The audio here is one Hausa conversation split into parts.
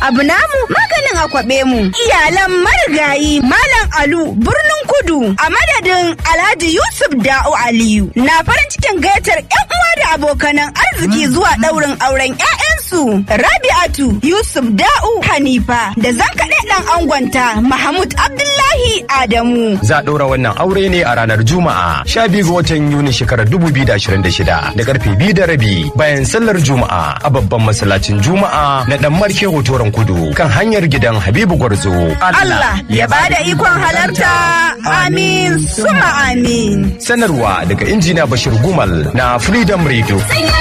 abu namu maganin akwabe mu. Iyalan marigayi Malam Alu birnin Kudu a madadin Alhaji Yusuf Da'u Aliyu na farin cikin gayyatar 'yan uwa da abokanan arziki zuwa ɗaurin auren 'ya'yansu Rabi'atu Yusuf Da'u Hanifa da zankaɗe ɗan angonta Mahmud Abdullahi Adamu. Za a ɗaura wannan aure ne a ranar Juma'a 12 ga watan Yuni shekarar 2026 da karfe biyu da rabi bayan sallar Juma'a a babban masallacin Juma'a na ɗan Marke Hotoron Kudu kan hanyar gidan Habibu Gwarzo. Allah ya bada ikon halarta amin suma amin. Sanarwa daga injina Bashir Gumal na Freedom Radio.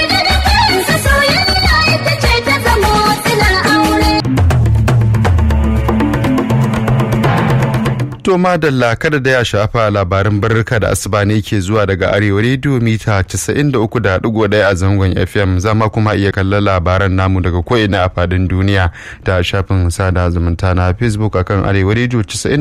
To madalla kada da ya shafa labarin barka da asuba ne ke zuwa daga arewa rediyo mita 93.1 a zangon FM zama kuma iya kallon labaran namu daga ko'ina a fadin duniya da shafin sada zumunta na Facebook akan arewa rediyo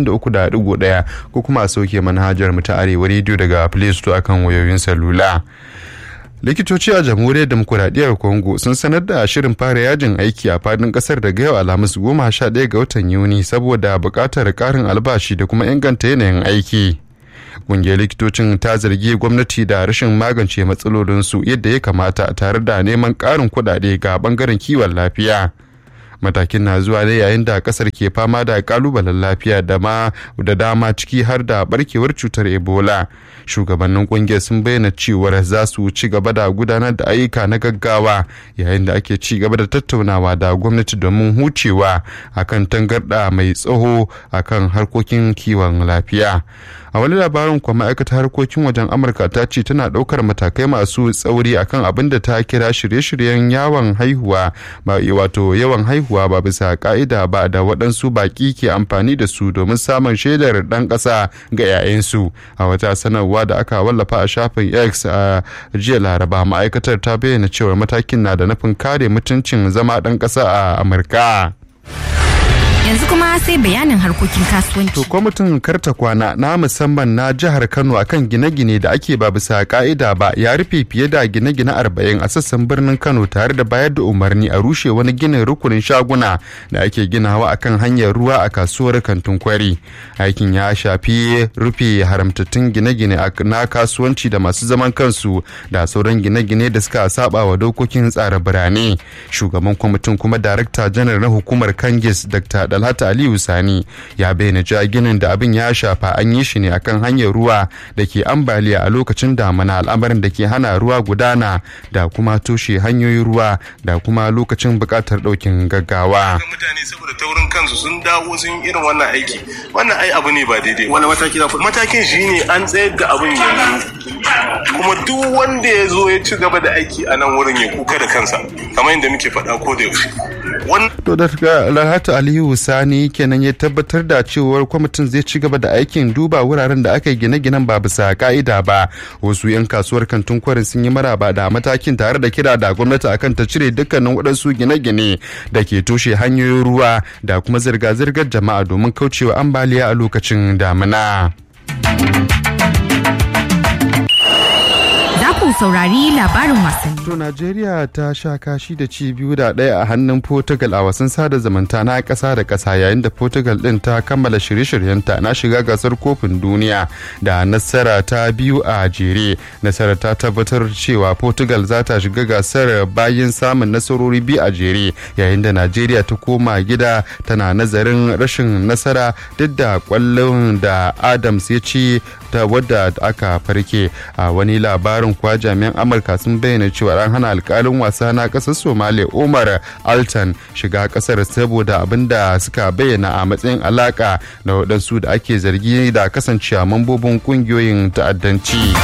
93.1 ko kuma a sauke manhajar mu ta arewa rediyo daga Play Store akan wayoyin salula. likitoci a jamhuriyar demokuraɗiyyar congo sun sanar da shirin fara yajin aiki a fadin kasar daga yau alhamis goma sha ɗaya ga watan yuni saboda buƙatar ƙarin albashi da kuma inganta yanayin aiki ƙungiyar likitocin ta zargi gwamnati da rashin magance matsalolinsu yadda ya kamata tare da neman ƙarin kuɗaɗe ga ɓangaren kiwon lafiya matakin na zuwa ne yayin da kasar ke fama da kalubalen lafiya da ma da dama ciki har da barkewar cutar ebola shugabannin kungiyar sun bayyana cewar za su ci gaba da gudanar da ayyuka na gaggawa yayin da ake ci gaba da tattaunawa da gwamnati domin hucewa akan tangarda mai tsaho akan harkokin kiwon lafiya a wani labarin kuma ma'aikatar harkokin wajen amurka ta ce tana ɗaukar matakai masu tsauri akan abin da ta kira shirye-shiryen yawon haihuwa ba wato yawan haihuwa ba bisa ka'ida ba da waɗansu baƙi ke amfani da su domin samun shaidar ɗan ƙasa ga 'ya'yansu a wata sanarwa da aka wallafa a shafin x a jiya laraba ma'aikatar ta bayyana cewa matakin na da nufin kare mutuncin zama ɗan ƙasa a amurka. yanzu kuma sai bayanin harkokin kasuwanci. To kwamitin karta kwana na musamman na jihar Kano akan gine-gine da ake ba bisa ka'ida ba ya rufe fiye da gine-gine arba'in a sassan birnin Kano tare da bayar da umarni a rushe wani ginin rukunin shaguna da ake ginawa akan hanyar ruwa a kasuwar kantin kwari. Aikin ya shafi rufe haramtattun gine-gine na kasuwanci da masu zaman kansu da sauran gine-gine da suka saba wa dokokin tsara birane. Shugaban kwamitin kuma darakta janar na hukumar Kangis Dr. Dalhata Aliyu Sani ya bayyana cewa ginin da abin ya shafa an yi shi ne akan hanyar ruwa da ke ambaliya a lokacin damana al'amarin da ke hana ruwa gudana da kuma toshe hanyoyin ruwa da kuma lokacin buƙatar ɗaukin gaggawa. mutane saboda taurin kansu sun dawo sun irin wannan aiki wannan ai abu ne ba daidai wani mataki za matakin shi ne an tsayar da abin yanzu kuma duk wanda ya zo ya ci gaba da aiki a nan wurin ya kuka da kansa kamar yadda muke faɗa ko da yaushe To daga Lahatu Aliyu Sani kenan ya tabbatar da cewar kwamitin zai ci gaba da aikin duba wuraren da aka yi gine-ginen ba bisa ka'ida ba. Wasu 'yan kasuwar kantin kwarin sun yi maraba da matakin tare da kira da gwamnati akan ta cire dukkanin waɗansu gine-gine da ke toshe hanyoyin ruwa da kuma zirga-zirgar jama'a domin kaucewa ambaliya a lokacin damina. ku saurari labarin wasanni. To Najeriya ta sha kashi da ci biyu da ɗaya a hannun Portugal a wasan sada zumunta na ƙasa da ƙasa yayin da Portugal ɗin ta kammala shirye-shiryenta na shiga gasar kofin duniya da nasara ta biyu a jere. Nasara ta tabbatar cewa Portugal za ta shiga gasar bayan samun nasarori biyu a jere yayin da Najeriya ta koma gida tana nazarin rashin nasara duk da kwallon da Adams ya ci ta wadda aka farke a wani labarin kuwa jami'an amurka sun bayyana cewa an hana alkalin wasa na kasar somalia umar altan shiga kasar saboda abin da suka bayyana a matsayin alaka da waɗansu da ake zargi da kasancewa mambobin ƙungiyoyin ta'addanci.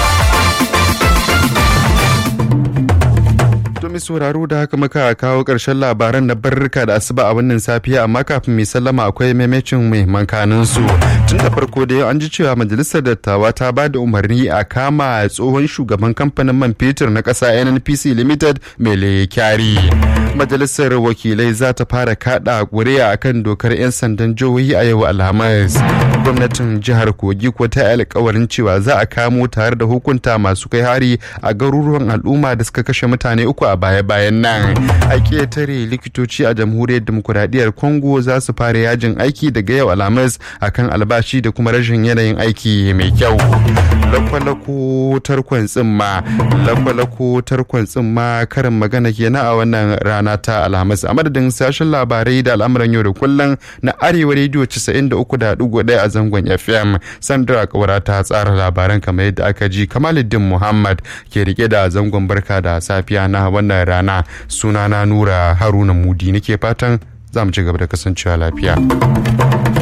mai sauraro da haka muka kawo ƙarshen labaran na barrika da asuba a wannan safiya amma kafin mai sallama akwai maimacin muhimman kanin su tun da farko da an ji cewa majalisar dattawa ta ba da umarni a kama tsohon shugaban kamfanin man fetur na ƙasa nnpc limited mele kyari majalisar wakilai za ta fara kada ƙuri'a akan dokar 'yan sandan jihohi a yau alhamis gwamnatin jihar kogi ko ta yi alkawarin cewa za a kamo tare da hukunta masu kai hari a garuruwan al'umma da suka kashe mutane uku a baya-bayan nan a ƙetare likitoci a jamhuriyar demokuraɗiyyar congo za su fara yajin aiki daga yau alhamis akan albashi da kuma rashin yanayin aiki mai kyau lakwalako tarkon tsimma lakwalako tarkon tsimma karin magana kenan a wannan rana ta alhamis a madadin sashen labarai da al'amuran yau da kullum na arewa rediyo 93.1 a zangon fm sandra kawara ta tsara labaran kamar yadda aka ji kamaluddin muhammad ke rike da zangon barka da safiya na wannan rana sunana nura haruna mudi nake fatan za mu ci gaba da kasancewa lafiya